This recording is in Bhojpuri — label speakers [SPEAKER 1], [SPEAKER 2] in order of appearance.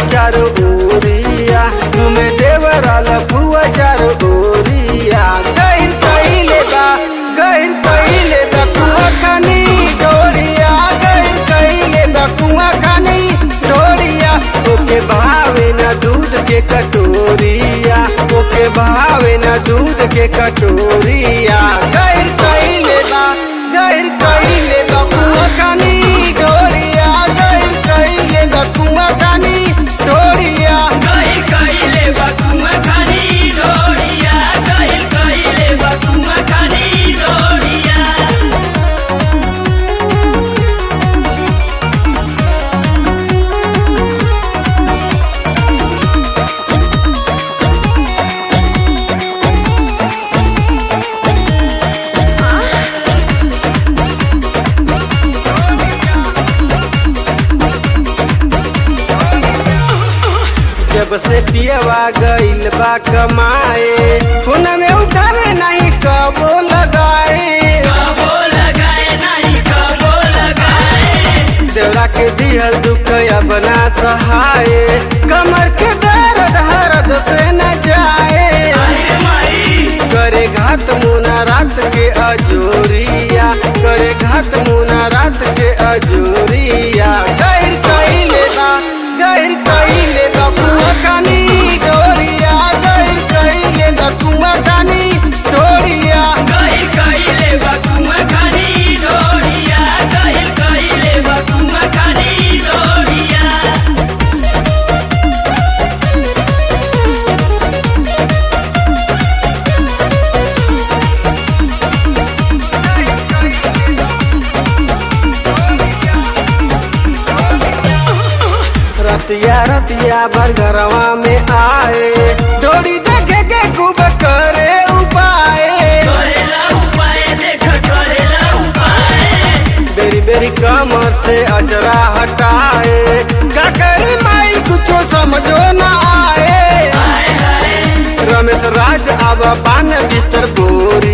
[SPEAKER 1] चारो ओरिया तुमे देवरा लपुआ चारो ओरिया गहिर कइले बा गहिर कइले बा कुआ खानी डोरिया गहिर कइले बा कुआ खानी डोरिया ओके भावे ना दूध के कटोरिया ओके भावे ना दूध के कटोरिया गहिर कइले बा गहिर कइले बा कुआ खानी डोरिया गहिर कइले बा कुआ खानी डोरिया
[SPEAKER 2] गहिर कइले बा कुआं खानी डोरिया गहिर कइले बा कुआं खानी डोरिया
[SPEAKER 1] जब से पियवा गइल बा कमाए फोन में उठावे नहीं कबो लगाए
[SPEAKER 2] कबो लगाए नहीं कबो लगाए
[SPEAKER 1] देवरा के दिहल दुख अपना सहाय कमर के दर्द हरद से न जाए
[SPEAKER 2] अरे माई
[SPEAKER 1] करे घात मुना रात के अजोरिया करे घात मुना रात के अजोरिया गैर कइले बा गैर कइले बा कुआ कानी डोरिया गैर कइले बा कुआ कानी डोरिया
[SPEAKER 2] गहिर कइले बा कुआं खानी डोरिया गहिर कइले बा कुआं खानी डोरिया
[SPEAKER 1] रतिया रतिया भर घरवा में आए डोरी देखे के खूब करे उपाय
[SPEAKER 2] करेला उपाय देख करेला उपाय
[SPEAKER 1] बेरी बेरी कमर से अजरा हटाए का करी माई कुछो समझो ना आए
[SPEAKER 2] हाय हाय
[SPEAKER 1] रमेश राज अब पान बिस्तर बोरी